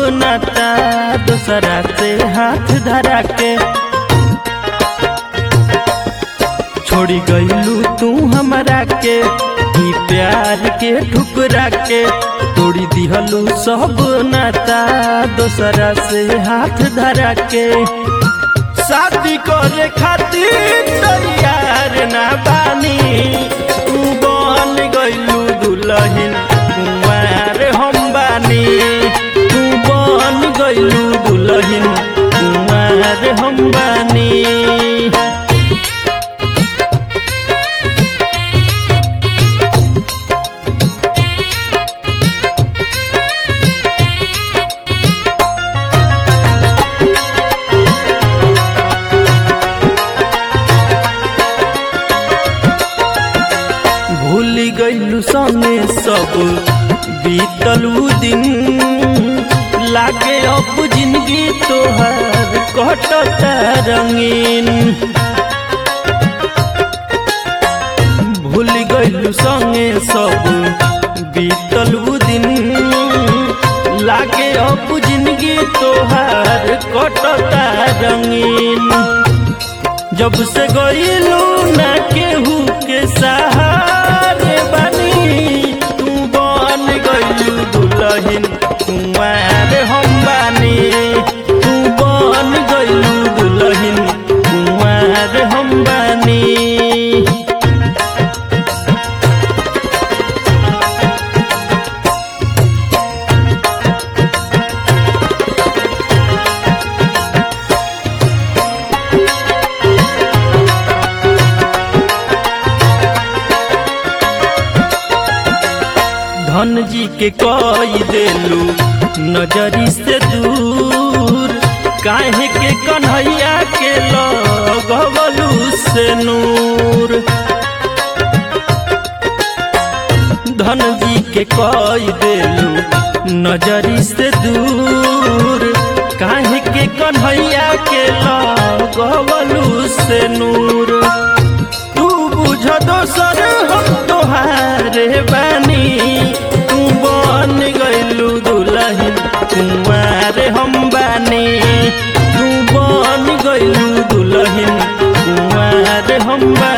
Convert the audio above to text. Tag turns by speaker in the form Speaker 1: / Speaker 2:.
Speaker 1: नाता दूसरा से हाथ धरा के छोड़ी गईलू तू हमरा के ई प्यार के ठुकरा के तोड़ी दिहलू सब नाता दूसरा से हाथ धरा के शादी करे खातिर तैयार ना बानी तू बन गईलू दुल्हन कुंवार हम बानी तू बन गईलू दुल्हन कुंवार हम बानी भूल गईलू सने सब बीतलू दिन लागे अब जिंदगी तोहर कटता रंगीन भूल गईलू संगे सब बीतलू दिन लागे अब जिंदगी तोहर कटता रंगीन जब से गईलू ना केहू के सहारे बनी तू बन गईलू दुल्हन कुंवार हम बानी तू बन गईलू दुल्हन कुंवार हम बानी धन जी के कई देलू नजरी से दूर काहे के कन्हैया के लगवलू से नूर धन जी के कई देलू नजरी से दूर काहे के कन्हैया के लगवलू से नूर तू बुझ दोसर हम तोहारे बानी तू बन गईलू दुल्हन कुंवार हम बानी तू बन गईलू दुल्हन कुंवार हम बानी